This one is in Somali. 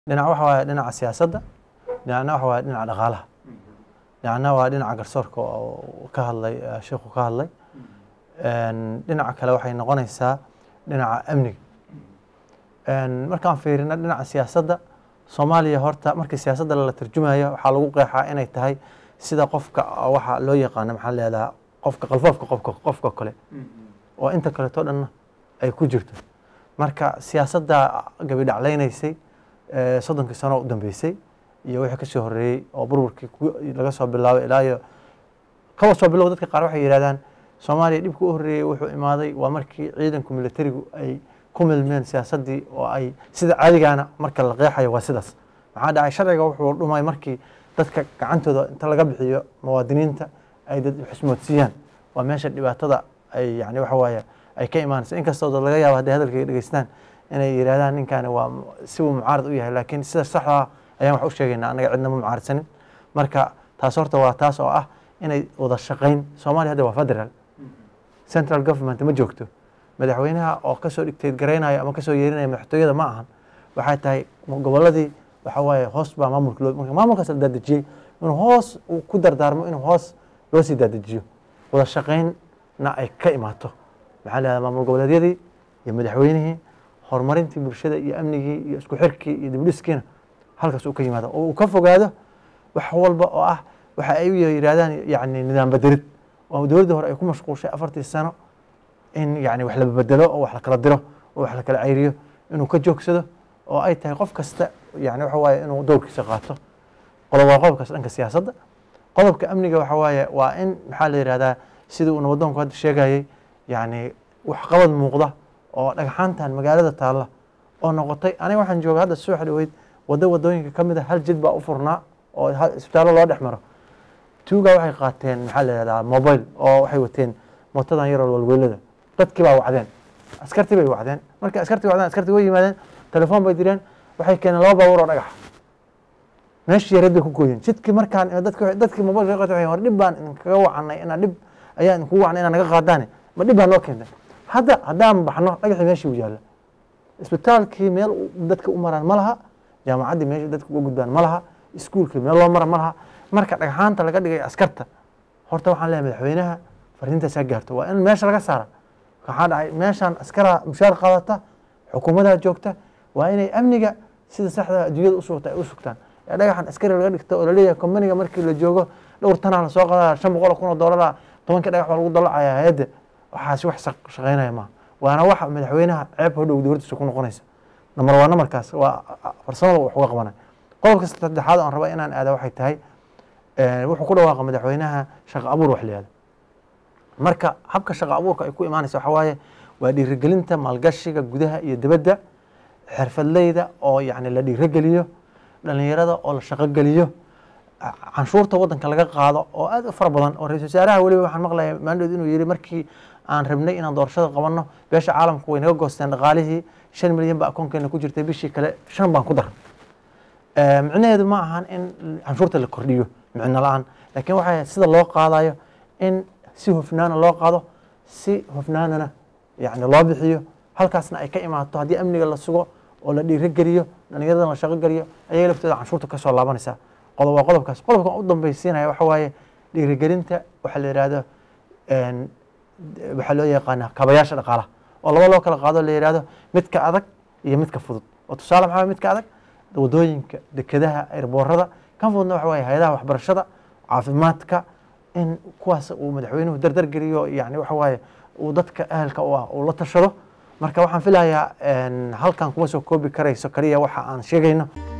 dhinac waxa waaye dhinaca siyaasadda dhinacna waxa waaye dhinaca dhaqaalaha dhinacna waa dhinaca garsoorka oo ka hadlay sheikhu ka hadlay dhinaca kale waxay noqonaysaa dhinaca amniga markaan fiirino dhinaca siyaasadda soomaaliya horta markii siyaasadda la tarjumayo waxaa lagu qeexaa inay tahay sida qofka waxa loo yaqaano maxaa leedaha qofka qalfoofka qofka qofka kale oo inta kaleeto dhanna ay ku jirto marka siyaasadda gabidhaclaynaysay soddonkii sano u dambeysay iyo wixii kasoo horreeyey oo burburkii laga soo bilaabay ilaa iyo kaba soo bilow dadka qaar waxay yidhahdaan soomaaliya dhibka u horreeyey wuxuu imaaday waa markii ciidanku militarigu ay ku milmeen siyaasaddii oo ay sida caadigaana marka la qeexayo waa sidaas maxaa dhacay sharciga wuxuu dhumay markii dadka gacantooda inta laga bixiyo muwaadiniinta ay dad xusmoodsiiyaan waa meesha dhibaatada ay yani waxa waaye ay ka imaanayso inkastoo dad laga yaabo hadday hadalkayga dhegeystaan inay yidhahdaan ninkaani waa si uu mucaarad u yahay laakiin sida saxda ayaan wax u sheegaynaa annaga cidna ma mucaaradsanin marka taas horta waa taas oo ah inay wada shaqayn soomaaliya hadda waa federal central government ma joogto madaxweynaha oo kasoo dhigteed garaynayo ama kasoo yeerinaya madaxtooyada ma ahan waxay tahay goboladii waxa waaye hoos baa maamulka loo marka maamulkaas la daadejiyey inuu hoos uu ku dardaarmo inuu hoos loo sii daadejiyo wada shaqaynna ay ka imaato maxaa la maamul goboleedyadii iyo madaxweynihii horumarintii bulshada iyo amnigii iyo isku xirkii iyo dibdhiskiina halkaas uu ka yimaado oo uu ka fogaado wax walba oo ah waxa ay yidhahdaan yani nidaam bedelid oo dowladdii hore ay ku mashquulshay afartii sano in yani wax la bedelo oo wax la kala diro oo wax la kala cayriyo inuu ka joogsado oo ay tahay qof kasta yani waxa waaye inuu dowrkiisa qaato qodob waa qodobkaas dhanka siyaasadda qodobka amniga waxa waaye waa in maxaa la yidhahdaa sidii uu nabadoonku hadda sheegayey yani waxqabad muuqda oo dhagxaantan magaalada taalla oo noqotay aniga waxaan jooga hadda subax dhaweyd waddo wadooyinka ka mid a hal jid baa u furnaa oo isbitaallo loo dhex maro tuuga waxay qaateen maxaa la yidhahdaa mobile oo waxay wateen mootadan yaroo walweelada dadkii baa wacdeen askartii bay wacdeen markii askartii wacdeen askartii way yimaadeen telefoon bay direen waxay keeneen laba baabuur oo dhagaxa meeshii yareed bay ku gooyeen jidkii markaan dadki dadkii mobilka qata waxay war dhib baan idinkaga wacanay inaa dhib ayaa idinkugu wacnay inaa naga qaadaane ma dhib baa noo keentay hadda haddaan baxno dhagaxii meeshii u yaalla isbitaalkii meel dadka u maraan ma laha jaamacaddii meesha dadka uga gudbaan ma laha iskuulkii meel loo mara ma laha marka dhagxaanta laga dhigay askarta horta waxaan leeyahay madaxweynaha fariintaasaa gaarto waa in meesha laga saara waxaa dhacay meeshaan askaraa mushaar qaadata xukuumadaa joogta waa inay amniga sida saxda adduunyada u sugta ay u sugtaan ee dhagaxan askari laga dhigto oo laleeyahay kombaniga markii la joogo dhowr tanaa lasoo qadaa shan boqol kun oo doolara tobankii dhagax baa lagu dallacaya hay-adda waxaasi wax shaqaynaya maaha waana waxa madaxweynaha ceeb hodhow dowladdiisa ku noqonaysa namar waa namarkaas waa farsamada wax uga qabanay qodobka saddexaad aan raba inaan aada waxay tahay wuxuu ku dhawaaqa madaxweynaha shaqo abuur wax la yihahdo marka habka shaqo abuurka ay ku imaanaysa waxa waaye waa dhiirigelinta maalgashiga gudaha iyo dibadda xirfadleyda oo yani la dhiirogeliyo dhalinyarada oo la shaqogeliyo canshuurta waddanka laga qaado oo aad u fara badan oo ra-isul wasaaraha weliba waxaan maqlaya maandhood inuu yihi markii aan rabnay inaan doorashada qabanno beesha caalamku way naga goosteen dhaqaalihii shan milyan ba akoonkeena ku jirtay bishii kale shan baan ku dar micnaheedu ma ahan in canshuurta la kordhiyo micno la-aan laakiin waxay sida loo qaadayo in si hufnaana loo qaado si hufnaanana yani loo bixiyo halkaasna ay ka imaato haddii amniga la sugo oo la dhiirogeliyo dhalinyaradana la shaqo geliyo ayaga laftooda canshuurta kasoo laabanaysa qodob waa qodobkaas qodobkan u dambaysiinaya waxa waaye dhiirigelinta waxaa la yihahdo waxaa loo yaqaana kabayaasha dhaqaalaha oo laba loo kala qaado la yihahdo midka adag iyo midka fudud oo tusaale maxaa midka adag wadooyinka dekedaha airboorada kan fududna waxa waaye hay-adaha waxbarashada caafimaadka in kuwaas uu madaxweynuhu dardar geliyo yani waxa waaye uu dadka ahalka u ah uu la tashado marka waxaan filayaa halkan kuma soo koobi karayso kaliya waxa aan sheegayno